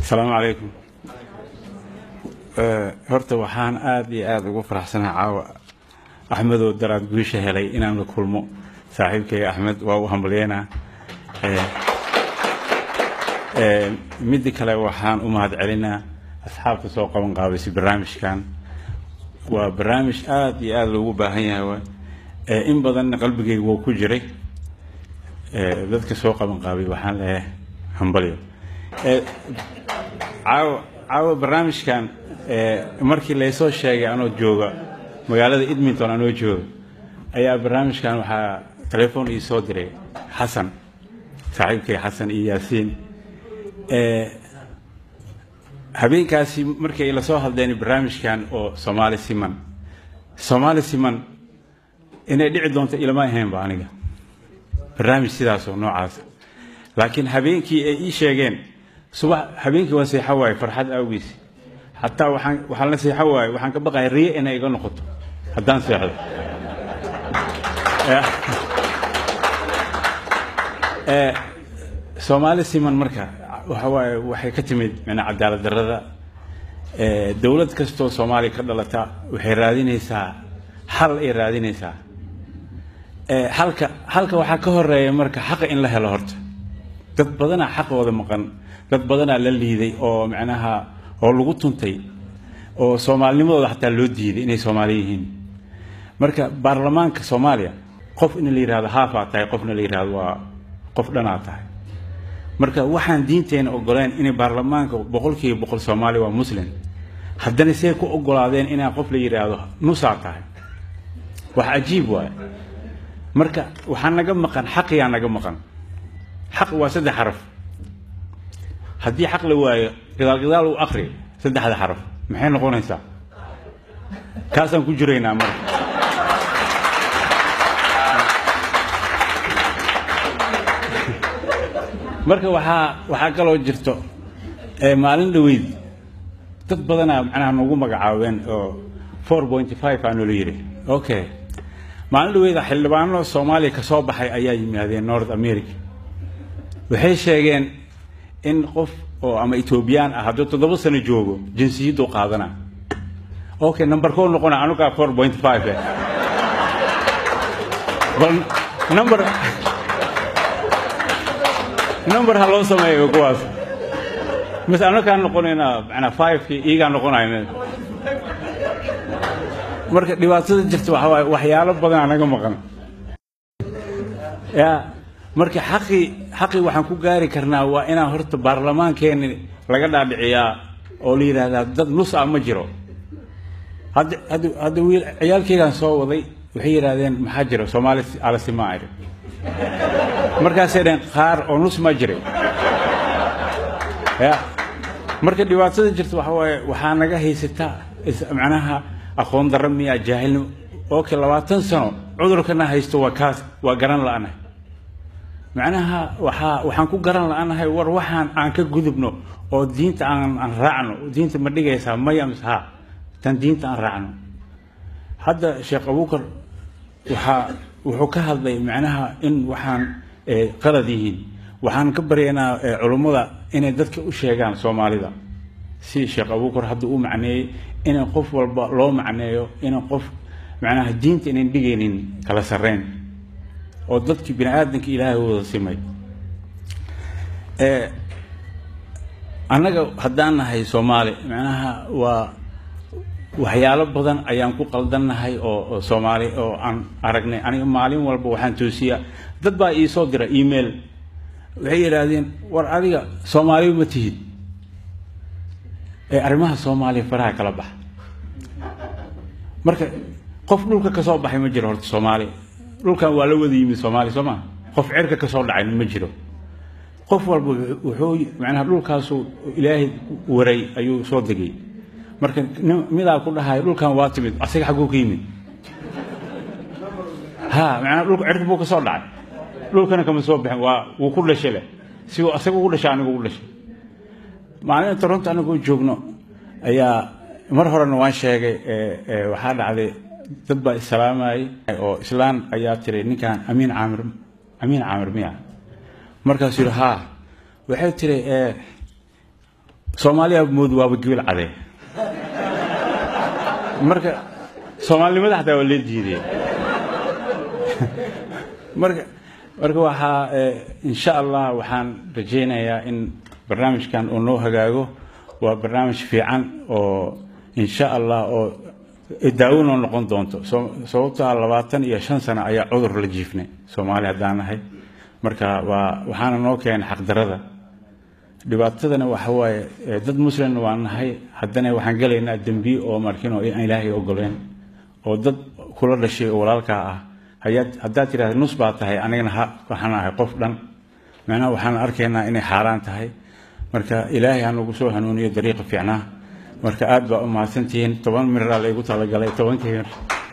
asalaamu calaykum horta waxaan aada iyo aada ugu faraxsanahay caawa axmedoo daraad guusha helay inaan la kulmo saaxiibkayga axmed waa u hambalyeynaa midda kale waxaan u mahad celinaa asxaabta soo qaban qaabaysay barnaamijkan waa barnaamij aada iyo aada loogu baahan yahay waay in badanna qalbigayga wuu ku jiray dadka soo qaban qaabay waxaan leeyahay hambalyo caawa caawa barnaamijkan markii laysoo sheegay anoo jooga magaalada edmonton anoo jooga ayaa barnaamijkan waxaa telefoon ii soo diray xasan saaxiibkay xasan iyo yaasiin habeenkaasi markay la soo hadleen barnaamijkan oo soomaali siman soomaali siman inay dhici doonto ilama ahaynba aniga barnaamij sidaasoo noocaasa laakiin habeenkii ay ii sheegeen subax habeenkii waa seexo waaye farxad awgiis xataa waxaan waxaan la seexo waaye waxaan ka baqaya riye inay iga noqoto haddaan seexdo soomaali siman marka waxa waaye waxay ka timid micnaa cadaalad darrada dowlad kastoo soomaaliya ka dhalata waxay raadinaysaa xal ay raadinaysaa halka halka waxaa ka horeeya marka xaqa in la helo horta dad badanaa xaqooda maqan dad badanaa la liiday oo macnaha oo lagu tuntay oo soomaalinimadooda xataa loo diiday inay soomaali yihiin marka baarlamaanka soomaaliya qof in la yidhahdo haafaa tahay qofna la yidhahdo waa qof dhanaa tahay marka waxaan diinteena ogoleen inay baarlamaanka boqolkiiba boqol soomaaliya waa muslim haddana see ku ogolaadeen inaa qof la yidhaahdo nusaa tahay wax cajiib waaye marka waxaa naga maqan xaqiyaa naga maqan xaq waa saddex xaraf haddii xaq la waayo gidaal gidaal uu akri saddexda xaraf maxay noqonaysaa kaasaan ku jiraynaa marka marka waxaa waxaa kaloo jirto maalin dhaweyd dad badanaa macnaha nagu magacaabeen oo four point five aa noola yidhi okay maalin dhaweyda xildhibaano soomaaliya ka soo baxay ayaa yimaadeen north america waxay sheegeen in qof oo ama etoobiyaan ah hadduu toddoba sano joogo jinsiyaddu qaadana okay number koo noqona anugaa four point five bal number number ha loo sameeyo kuwaas mise anakaan noqonaynaa manaa fivekii iyagaa noqonayna marka dhibaatada jirta waxa waaye waxyaalo badan anaga maqan ya marka xaqii xaqii waxaan ku gaari karnaa waa inaan horta baarlamaankeeni laga dhaadhiciyaa oo la yidhaahdaa dad nus ah ma jiro hadda hadda hadda wiil ciyaalkeygaan soo waday waxay yidhahdeen maxaa jira soomaali alasimaa iri markaasay dhaheen qaar oo nus ma jiray ya marka dhibaatada jirta waxa waaye waxaa naga haysataa macnaha aqoon darro miya jaahilnimo okay labaatan sano cudurkana haysto waa kaas waa garan la-anahay macnaha waxaa waxaan ku garan la-anahay war waxaan aan ka gudubno oo diinta aan aan raacno diinta ma dhigaysaa maya mise ha tan diinta aan raacno hadda sheekh abuukar waxaa wuxuu ka hadlay macnaha in waxaan qalad yihiin waxaan ka baryaynaa culummada inay dadka u sheegaan soomaalida si sheekh abuukar hadda u macneeyey inay qof walba loo macneeyo inay qof macnaha diinta inayn dhigaynin kala sarreyn oo dadkii bini aadamka ilaahay wada simay annaga haddaan nahay soomaali macnaha waa waxyaalo badan ayaan ku qaldannahay oo oo soomaali oo aan aragnay aniga maalin walba waxaan toosiyaa dad baa ii soo dira email waxay yidhaahdeen war adiga soomaaliba ma tihid ee arrimaha soomaaliya faraha kala baxa marka qof dhulka ka soo baxay ma jiro horta soomaali dhulkan waa la wada yimid soomaaliya soo maa qof cirka ka soo dhacay ma jiro qof walba wuxuu macnaha dhulkaasuu ilaahay waray ayuu soo degay marka midaa ku dhahay dhulkan waa timid asaga xagguu ka yimid ha macnaha dhulka cirka buu ka soo dhacay dhulkana kama soo bixin waa wuu ku dhashay leh si uu asaga ugu dhashay anigu ugu dhashay maalin toronto anigoo joogno ayaa mar horena waan sheegay waxaa dhacday dad baa isalaamayay oo islaan ayaa tiri ninkan amiin caamir amiin caamir miya markaasuu yidhi haa waxay tiri soomaaliya mood waaba gebil cadee marka soomaalinimada xataa waa lee jiidee marka marka waxaa insha allah waxaan rajaynayaa in barnaamijkan uu noo hagaago waa barnaamij fiican oo insha allah oo daawinoo noqon doonto sababto ah labaatan iyo shan sano ayaa cudur la jiifnay soomaaliya haddaan nahay marka waa waxaana noo keenay xaqdarada dhibaatadana waxa waaye dad muslimna waa nahay haddana waxaan gelaynaa dembiye oo markin oo aan ilaahay ogoleen oo dad kula dhashay oo walaalkaa ah haddaad tidhahda nus baa tahay anigana waxaan ahay qof dhan macnaha waxaan arkaynaa inay xaaraan tahay marka ilaahay ha nagu soo hanuuniyo dariiqa fiicnaa marka aad baa u mahadsantihiin toban miraa laygu talagalay tobankii mir